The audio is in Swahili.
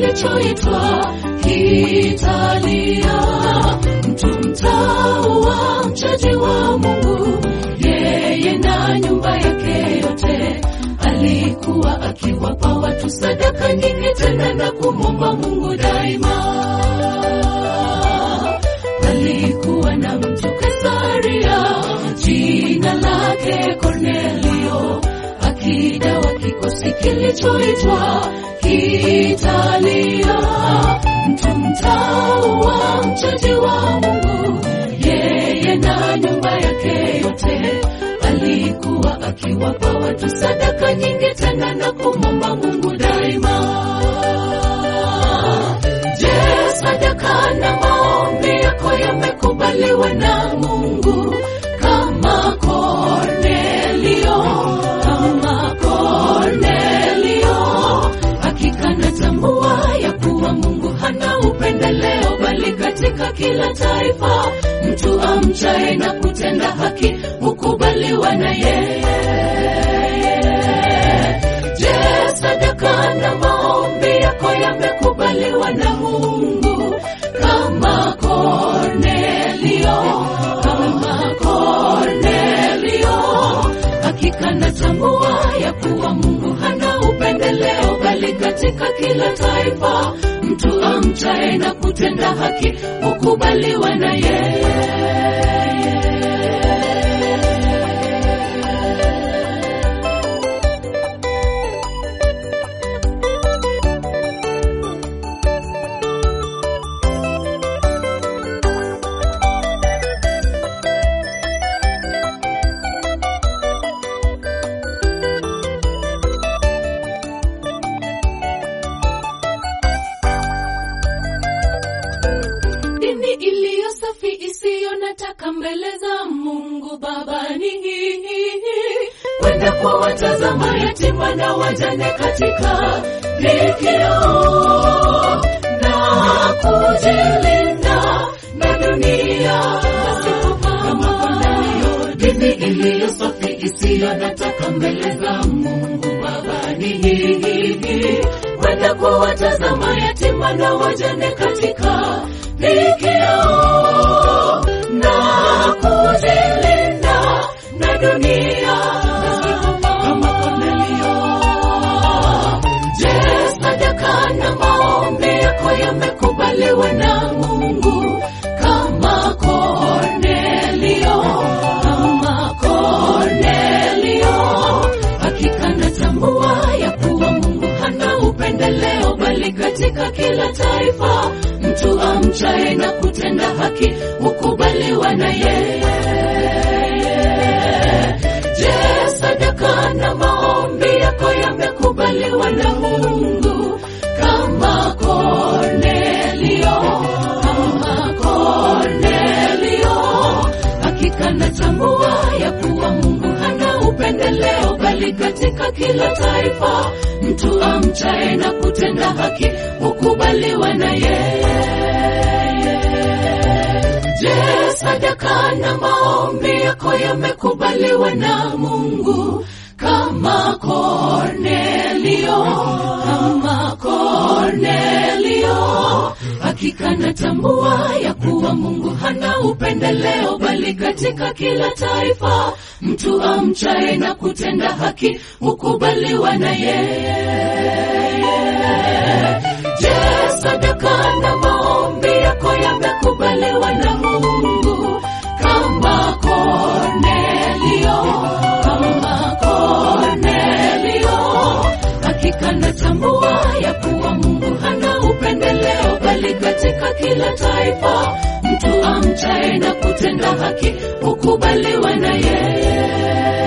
kilichoitwa kitalia. Mtu mtaua mchaji wa Mungu, yeye na nyumba yake yote, alikuwa akiwapa watu sadaka nyingi, tena na kumwomba Mungu daima. Alikuwa na mtu Kasaria, jina lake Kornelio, akida wa kikosi kilichoitwa Kitalia. Mtu mtaua mchaji wa Mungu, yeye na nyumba yake yote, alikuwa akiwapa watu sadaka nyingi, tena na kumwomba Mungu daima. Je, sadaka na maombi yako yamekubaliwa na Mungu kama Kornelio? Kama Kornelio, hakika natambua ya kuwa Mungu hana upendeleo, bali katika kila taifa mtu amchaye na kutenda haki hukubaliwa na yeye. Je, sadaka na maombi yako yamekubaliwa na Mungu kama Kornelio? Kama Kornelio, hakika natambua ya kuwa Mungu hana upendeleo, bali katika kila taifa mtu amchaye na kutenda haki hukubaliwa na yeye. dini iliyo safi isiyo nataka mbele za Mungu Baba ni hii kwenda kwa watazama yatima na wajane katika dhikio na kujilinda na dunia kama Kornelio. Dini iliyo safi isiyo nataka mbele za Mungu Baba ni hii kwenda kwa watazama yatima na wajane katika dhikio na kujilinda na dunia kama Kornelio. Je, sadaka na maombi yako yamekubaliwa na Mungu kama Kornelio? Kama Kornelio, hakika natambua ya kuwa Mungu hana upendeleo, bali katika kila taifa mtu amchaye na kutenda haki hukubaliwa na yeye. Je, sadaka na maombi yako yamekubaliwa na Mungu kama Kornelio? Kama Kornelio, hakika natambua ya kuwa Mungu hana upendeleo, bali katika kila taifa mtu amchaye na kutenda haki hukubaliwa na yeye. Je, sadaka na maombi yako yamekubaliwa na Mungu kama Kornelio? Kama Kornelio, hakika natambua ya kuwa Mungu hana upendeleo, bali katika kila taifa mtu amchaye na kutenda haki hukubaliwa na yeye. Je, sadaka na maombi yako yamekubaliwa na Mungu kama Kornelio? Kama Kornelio, hakika natambua ya kuwa Mungu hana upendeleo, bali katika kila taifa mtu amchaye na kutenda haki hukubaliwa na yeye.